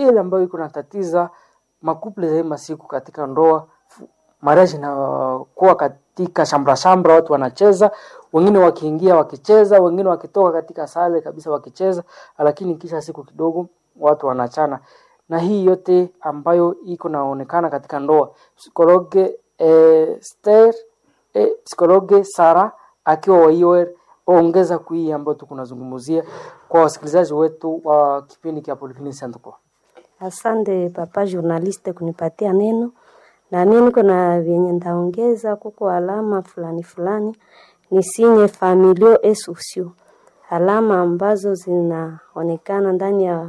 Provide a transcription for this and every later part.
ile ambayo iko natatiza makuple za hii masiku katika ndoa marriage inakuwa katika shambra shambra, watu wanacheza, wengine wakiingia wakicheza, wengine wakitoka katika sale kabisa wakicheza, lakini kisha siku kidogo watu wanachana, na hii yote ambayo iko naonekana katika ndoa. Psikologe eh, Esther eh, psikologe Sara akiwa wa IOR ongeza kui ambayo tukunazungumzia kwa wasikilizaji wetu wa kipindi cha Polyclinic Centre. Asante papa journaliste kunipatia neno na mimi niko na vyenye ndaongeza kuko alama fulani fulani ni sinye familio et sociaux, alama ambazo zinaonekana ndani ya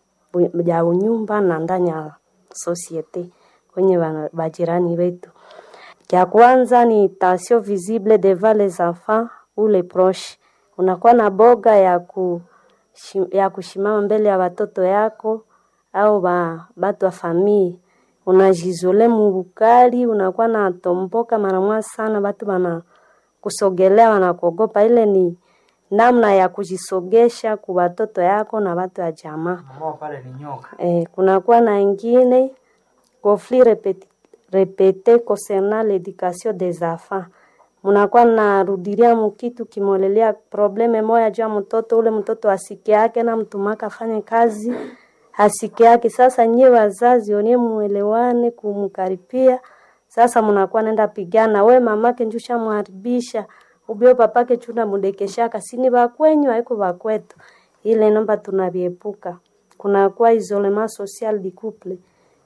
ya unyumba na ndani ya societe kwenye wana- bajirani wetu. Cha kwanza ni tension visible devant les enfants ou les proches. Unakuwa na boga ya ku ya kushimama mbele ya watoto yako au ba, batu wa famii unajizole mubukali, unakuwa na tomboka mara mwa sana, batu bana kusogelea wanakuogopa. Ile ni namna ya kujisogesha ku watoto yako na watu ya jamaa. Mama pale ni nyoka. Eh, kunakuwa na ingine conflit répété, répété concernant l'éducation des enfants. Munakuwa narudilia mukitu kimolelea probleme moya juu ya mtoto ule, mtoto asike yake na mtumaka afanye kazi asike yake. Sasa nyie wazazi onie muelewane kumkaripia. Sasa munakuwa nenda pigana, we mamake njusha muharibisha ubio papake chuna mudekeshaka sini bakwenyu haiko bakwetu. Ile nomba tunaviepuka kunakuwa isolement social du couple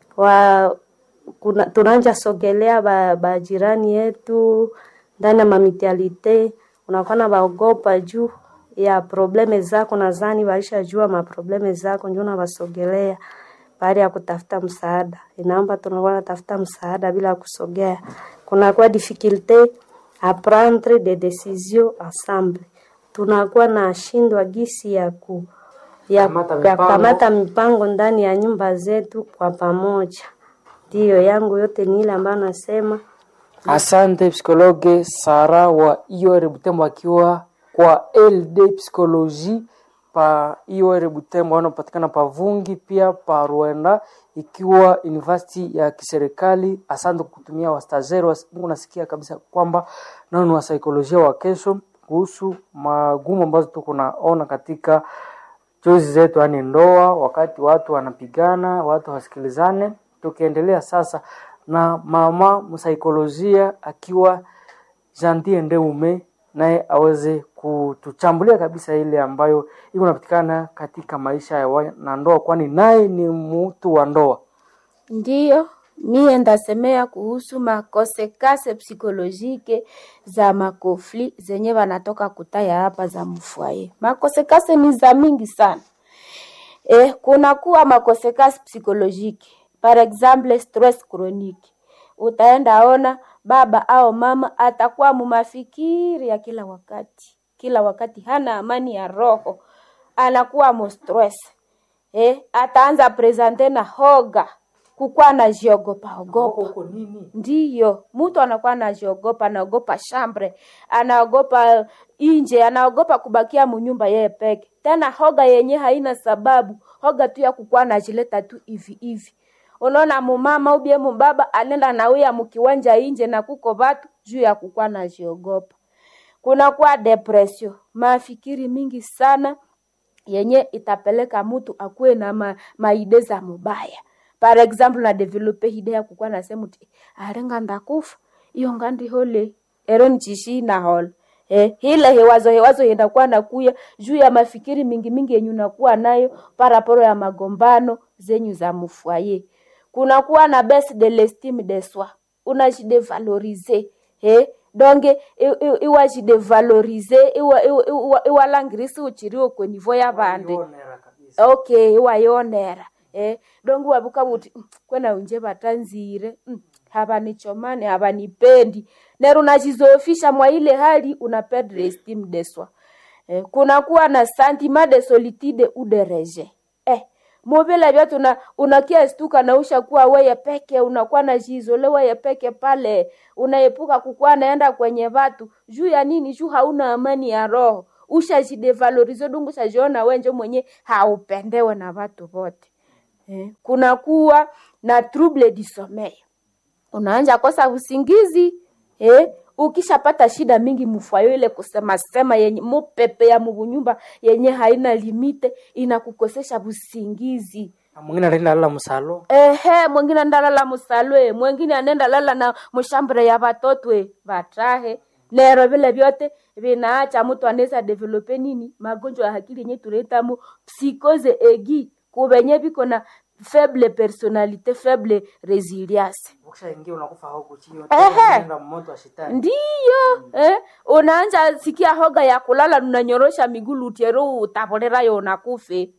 wa kuna, tunanja sogelea ba, ba jirani yetu ndani ya mamitialite, unakuwa na baogopa juu ya probleme zako, nadhani waisha jua maprobleme zako, ndio unawasogelea baada ya kutafuta msaada. Inaomba tunakuwa natafuta msaada bila kusogea. Kunakuwa difficulte a prendre des décisions ensemble, tunakuwa na shindwa gisi ya ku ya Kamata ya mipango. kamata mipango ndani ya nyumba zetu kwa pamoja. Ndiyo yangu yote ni ile ambayo nasema Asante psikologe Sara wa IOR Butembo akiwa kwa LD Psychologie pa IOR Butembo wanapatikana pa Vungi pia pa Rwanda ikiwa university ya kiserikali. Asante kwa kutumia wastazeri wa Mungu, nasikia kabisa kwamba nao ni wasaikolojia wa kesho kuhusu magumu ambazo tuko naona katika chozi zetu, yani ndoa, wakati watu wanapigana, watu wasikilizane. Tukiendelea sasa na mama msaikolojia akiwa Jantie Ndeume, naye aweze kutuchambulia kabisa ile ambayo iko napatikana katika maisha ya wanandoa, kwani naye ni mtu wa ndoa. Ndiyo, mie ndasemea kuhusu makosekase psikolojike za makofli zenye wanatoka kutaya hapa za mfwaye. Makosekase ni za mingi sana. Eh, kuna kuwa makosekase psikolojike. Par exemple, stress chronique. Utaenda ona baba au mama atakuwa mumafikiri ya kila wakati. Kila wakati hana amani ya roho. Anakuwa mo stress. Eh, ataanza presente na hoga kukuwa anajiogopa ogopa. Huko nini? Ndiyo, mtu anakuwa anajiogopa, anaogopa shambre, anaogopa inje, anaogopa kubakia munyumba yeye peke. Tena hoga yenye haina sababu, hoga tu ya kukuwa anajileta tu hivi hivi. Unaona mumama ubie mubaba anenda nauya mukiwanja inje na kuko batu juu ya kukuwa anajiogopa. Kunakuwa depression, mafikiri mingi sana yenye itapeleka mtu akuwe na ma, maide za mubaya par exemple na develope hide ya kukuwa nasema uti arenga ndakufa iyo ngandi hole ero nchishi na hole eh, hile hewazo hewazo yendakuwa nakuya juu ya mafikiri mingi mingi yenye unakuwa nayo paraporo ya magombano zenyu za mufwaye kunakuwa na baisse de l'estime de soi unajidevalorize eh, donge iwajidevalorize iwalangirisi uchiriwo kwenivo ya bande okay iwayonera eh donge wabuka buti "Mm, kwena unje batanzire mm, habanichomani habanipendi nero unajizofisha mwa ile hali una perdre estime de soi eh, kunakuwa na sentiment de solitude ou de rejet eh mobile vyote una, unakia stuka na usha kuwa weye peke unakuwa na jizole weye peke pale unaepuka kukuwa naenda kwenye watu juu ya nini juu hauna amani ya roho ushajidevalorize dungu ushajiona wenje mwenye haupendewe na watu wote eh, kunakuwa na trouble du sommeil unaanja kosa usingizi eh, ukishapata shida mingi mufwayo ile kusema sema yenye mupepe ya mubunyumba yenye haina limite inakukosesha busingizi Na mwingine anaenda lala msalo ehe mwingine ndalala musalwe mwingine anenda lala na mushambure ya batotwe batahe nero vile vyote vinaacha mtu anaweza develope nini magonjwa ya akili yenye tunaitamu psikoze egi kubenye viko na faible personalite faible resilience ukishaingia unakufa huko chini Ehe. unaenda moto wa shetani ndiyo eh, unaanja sikia hoga ya kulala unanyorosha miguu lutero utaponerayo unakufe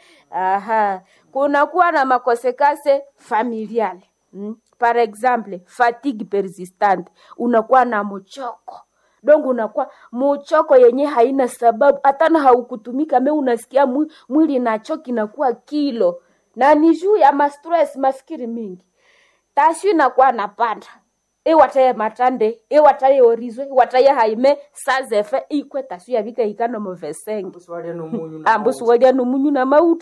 aha kunakuwa na makosekase familiale mm? par exemple fatigue persistante unakuwa na mchoko donc unakuwa muchoko yenye haina sababu hatana haukutumika me unasikia mwi- mwili nachoki nakuwa kilo na ni juu ya mastress mafikiri mingi tashu inakuwa napanda iwataye matande iwataye orizwe iwataye haime sazefe ikwe tashu yavika ikano movesenge Mbusi wale ni munyu na ambusu walia numunyu na mautu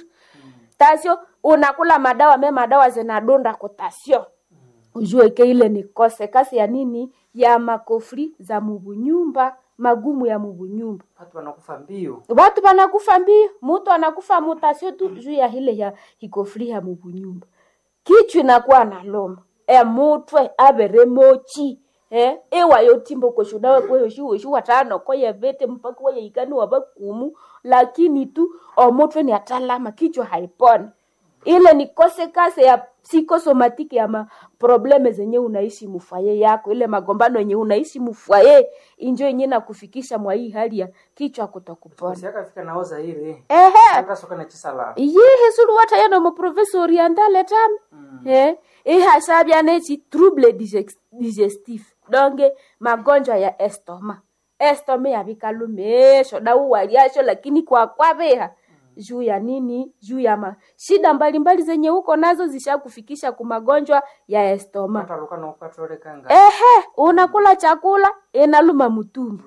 tasio unakula madawa me madawa zinadonda kutasio ujue ke ile ni kose kasi ya nini ya makofri za mubunyumba magumu ya mubunyumba watu wanakufa mbio watu wanakufa mbio mutu anakufa mutasio tu juu ya hile ya hikofri ya mubunyumba kichwa inakuwa na loma emutwe avere mochi eh ewayo timbo koshudawe kweyoshi watano koye vete mpaka waye ikani wabakumu lakini tu omutwe ni atalama kichwa haiponi ile ni kose kase ya psikosomatiki ya maprobleme zenye unaishi mufwaye yako ile magombano yenye unaishi mufwaye injo yenye nakufikisha mwa hii hali ya kichwa kutokupona Mbusi akafika naoza ile ehe hata soka na chisala yihe sulu wata yano mu province orientale tam eh ihasabya nechi trouble digex- digestif donge magonjwa ya estoma estoma yavikalumesho dauwaliasho lakini kwa kwaveha juu ya nini juu ya ma shida mbalimbali zenye huko nazo zishakufikisha ku magonjwa ya estoma hata luka na ukatole kanga ehe unakula chakula inaluma mutumbu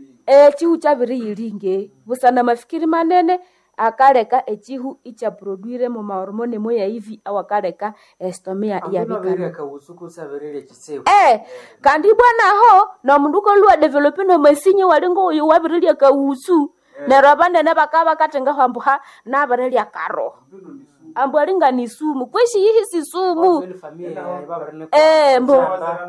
e chihu chaviri yilinge busana mafikiri manene akaleka echihu ichaproduire mu mahormone moya hivi au akaleka estomia ya ambino bikana vile kausuku saverele chisewu eh kandi bwanaho nomundu kolua develope nomasinye walingo uyu wavirilya kausu nero abanene bakaba bakatenga hambu ha navirilya karo ambu alinga ni sumu kwishi yihi si sumu ile familia ya baba ne eh mbo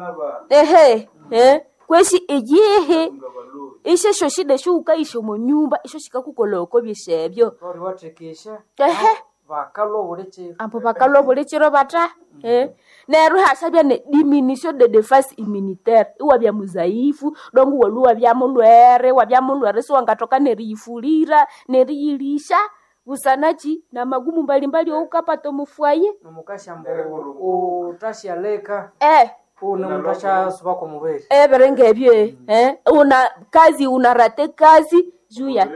ehe eh kweshi iyihi ishesho shida shuukaisho mu nyumba isho shikakukoloko byeshebyo bari watekesha ehe bakalo uleche ambo bakalwa bulichiro bata eh neru hasabya ne diminution de defense immunitaire iwa bya muzaifu dongu waluwa bya mulwere wa bya mulwere so wangatoka neriyifulira neriyilisha busanachi na magumu mbalimbali oukapata mufwaye nomukasha mbo utasha leka eh une mutasha suba kwa mubere ebere ebyo eh una kazi unarate kazi juu ya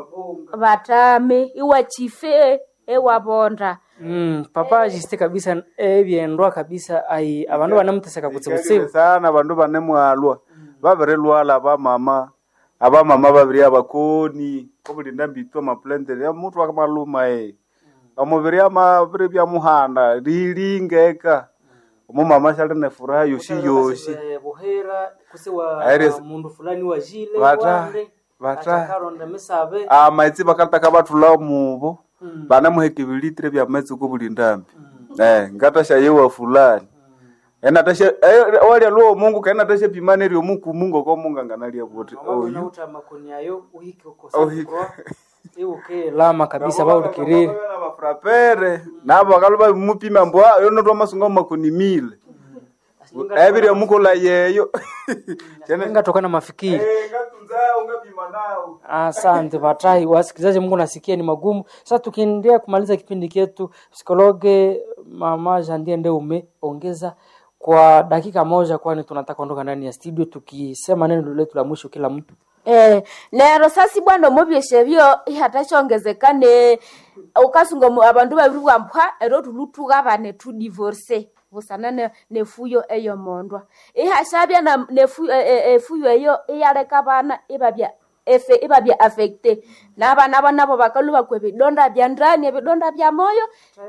batame iwa chife ewabonda Mm, papa jiste kabisa ebyendwa kabisa ai abandu banemuteseka kutsibutsibu sana bandu banemwalwa babirilwala abamama abamama babiri abakoni obulinda mbitwa mapulendere ya mutu akamaluma e omubiri amabiri byamuhanda lilingeka omumama shali nefuraha yoshi yoshi Eh, buhera kusiwa Aires- mundu fulani wa jile Bata- wande bata- atakaronda misabe amaitsi bakataka batula mubo banemuheka ebilitire bya maitsi kubulindambi eh ngatasha yewa fulani enatasha walya luo mungu kaenatasha pimane ryo muku mungu ko mungu anganalia buti oyu nauta makoni ayo uhike Uhike. ukosa iuke lama kabisa baulikirire bafurapere nabo bakaluba bimupima mbwa yonotwa masunga makoni mile ebirya mukola yeyo ingatokana mafikiri ngatunza ungapima nao Asante Batai, wasikilizaji, Mungu nasikia ni magumu. Sasa tukiendelea kumaliza kipindi chetu, psikologe mama Jandie ndio umeongeza kwa dakika moja, kwani tunataka kuondoka ndani ya studio tukisema neno letu la mwisho kila mtu. Eh, nero sasi bwana mubyeshe byo ihatashongezekane ukasunga mu- abandu babiri bwampwa ero tulutuka bane tu divorce busana ne, nefuyo eyo mondwa ihashabya na nefu, e, e, efuyo eyo iyaleka bana ibabya efe ibabya affecte nabana banabo bakaluba kwe vidonda vya ndani vidonda vya moyo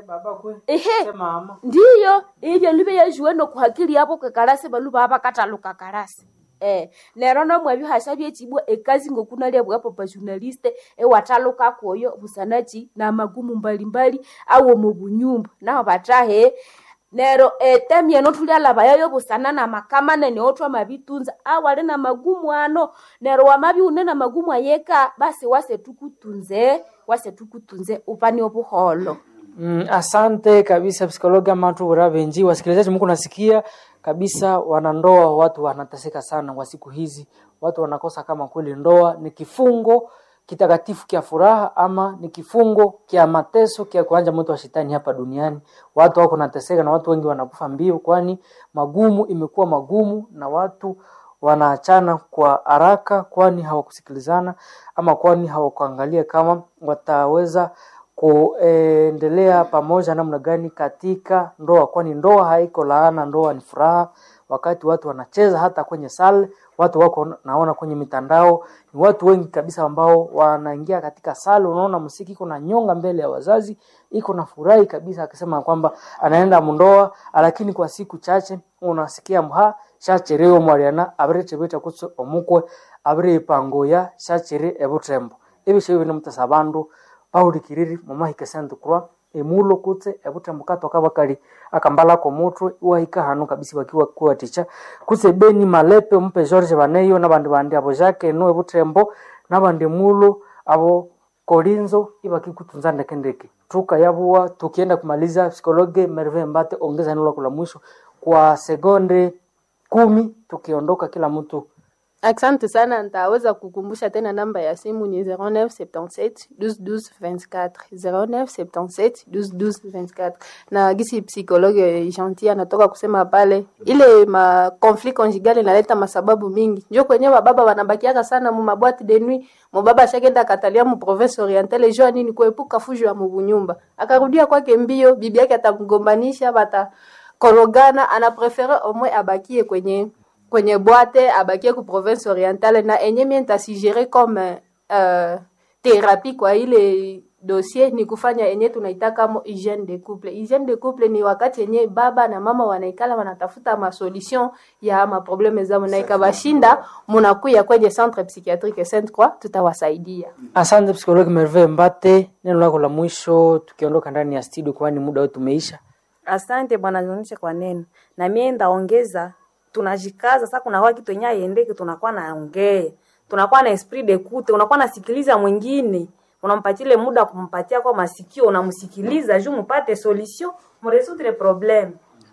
ehe mama ndiyo ibyo libe yajuwe nokuhakili yabo kekalasi baluba abakataluka kalasi eh nero nomwe bihasha byechibwa ekazi ngokunalia bwapo pa journaliste ewataluka koyo busanachi na magumu mbalimbali awo mu bunyumba naho batahe nero etemye notulyalaba yayo busana na makamane neotwa mabitunza awali na magumu ano nero wamabi une na magumu ayeka basi wase tukutunze wase tukutunze upani obuholo Mm, asante kabisa psikologi amatu bura benji wasikilizaji mko nasikia kabisa wanandoa watu wanateseka sana kwa siku hizi watu wanakosa kama kweli ndoa ni kifungo kitakatifu kia furaha ama ni kifungo kia mateso kia kuanja moto wa shetani hapa duniani watu wako nateseka na watu wengi wanakufa mbio kwani magumu imekuwa magumu na watu wanaachana kwa haraka kwani hawakusikilizana ama kwani hawakuangalia kama wataweza kuendelea pamoja namna gani katika ndoa, kwani ndoa haiko laana, ndoa ni furaha. Wakati watu wanacheza hata kwenye sale, watu wako naona kwenye mitandao, ni watu wengi kabisa ambao wanaingia katika sale, unaona msiki iko na nyonga mbele ya wazazi, iko na furahi kabisa, akisema kwamba anaenda mundoa, lakini kwa siku chache unasikia mha shachereo mwariana abire chebeta kutso omukwe abire ipangoya shachere ebutembo ebisho bino mutasa bandu bawulikiriri mumahika sentu kurwa emulo kutse ebutembo katoka bakali akambala ko mutwe iwahika hanu kabisa bakiwa kuwa ticha kutse beni malepe mpe George baneyo nabandi bandi abo Jacques no ebutembo nabandi mulo abo kolinzo ibaki kutunza ndeke ndeke tuka yabuwa tukienda kumaliza psikologe Merve Mbate ongeza neno lako la mwisho kwa sekonde kumi tukiondoka kila mtu Asante sana, nitaweza kukumbusha tena namba ya simu ni 0977 12 12 24 0977 12 12 24 na gisi psikologe gentil anatoka kusema pale, ile ma conflit conjugal inaleta masababu mingi, njo kwenye bababa wanabakiaka sana mu mabwati de nuit. Mubaba ashakenda katalia mu province orientale jua nini kuepuka fujo ya mubunyumba, akarudia kwake mbio, bibi yake atamgombanisha, bata korogana, anaprefere omwe abakie kwenye kwenye bwate abakie ku province orientale na enye mie ntasigere comme uh, therapie kwa ile dossier ni kufanya enye tunaitaka mo hygiene de couple. Hygiene de couple ni wakati yenye baba na mama wanaikala wanatafuta masolution ya maprobleme zao, na ikabashinda munakuya kwenye centre psychiatrique Sainte Croix, tutawasaidia. Asante psikologi Merve Mbate, neno lako la mwisho tukiondoka ndani ya studio, kwani muda wetu umeisha. Asante bwana Zionisha kwa neno, na mie ndaongeza, tunajikaza sasa. Kuna waki twenye aiendeke, tunakuwa naongea, tunakuwa na esprit de kute, unakuwa nasikiliza mwingine, unampatile muda kumpatia kwa masikio, unamsikiliza juu mupate solution, muresoudre problem.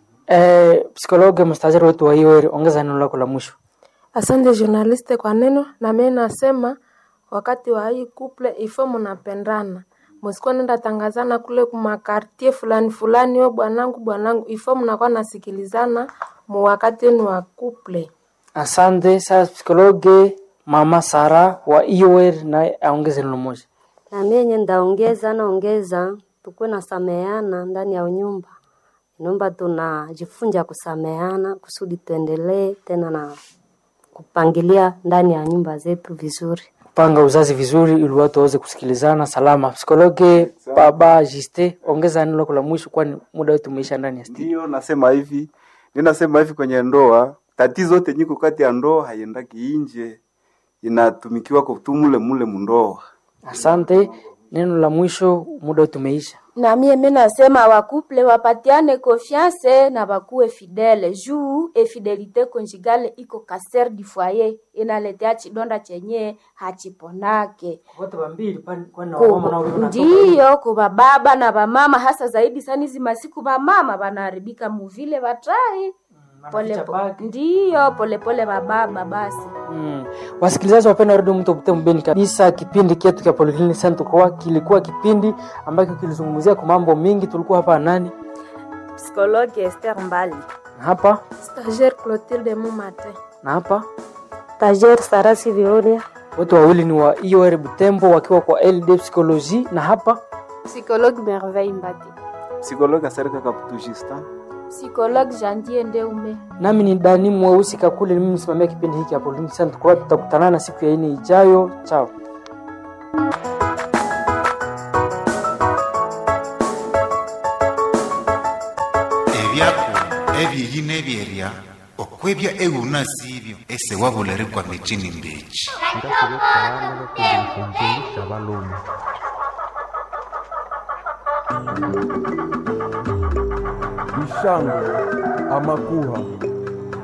Eh, psikologi mstajari wetu wa hiyo ongeza neno lako la mwisho. Asante journaliste kwa neno, na mimi nasema wakati wa hii couple ifo mnapendana, msikuwa nenda tangazana kule kumakartie fulani fulani, we bwanangu bwanangu, ifo mnakuwa nasikilizana mu wakati wenu wa couple. Asante. Sasa psikologi mama Sara wa IOR naye aongeze neno moja. Na mimi yenye ndaongeza naongeza, tukuwe na sameana ndani ya nyumba. Naomba tunajifunza kusameana kusudi tuendelee tena na kupangilia ndani ya nyumba zetu vizuri. Panga uzazi vizuri ili watu waweze kusikilizana salama. Psikologi baba Jiste, ongeza neno lako la mwisho, kwani muda wetu umeisha ndani ya studio. Ndio nasema hivi, ninasema hivi kwenye ndoa, tatizo yote nyiko kati ya ndoa haiendaki inje, inatumikiwa kutumule mule mundoa. Asante. Neno la mwisho, muda wetu umeisha. na mie mi nasema wakuple wapatiane confiance na bakuwe fidele juu efidelite conjugale iko kaser du foyer inaletea chidonda chenye hachiponake Wote wambili kwani kwani Ku- ndiyo kuba baba na bamama hasa zaidi sana hizi masiku bamama banaharibika muvile batai pole po, ndiyo polepole bababa basi Mm. Wasikilizaji wapenda redio mto Butembo Beni kabisa, kipindi chetu cha Polyclinic Center kwa kilikuwa kipindi ambacho kilizungumzia kwa mambo mingi. Tulikuwa hapa nani Psikologi Esther Mbali. na hapa Stagiaire Clotilde Mumate. na hapa, Tajer Sarasi Vioria. wote wawili ni wa IOR Butembo wakiwa kwa LD Psychologie, na hapa Psychologue Merveille Mbati. Psikologi Aserika Kaputu Justin. Psychologue Jandier Ndeume. nami ni Dani Mweusi Kakule, ni mimi msimamia kipindi hiki hapo Lingi Sana. Tukua tutakutana na siku ya ine ijayo. Chao. ebyako ebyeyi n'ebyerya okwebya euna siibyo ese wabulere kwa michini mbechi kumfundisha balume ishango amakuha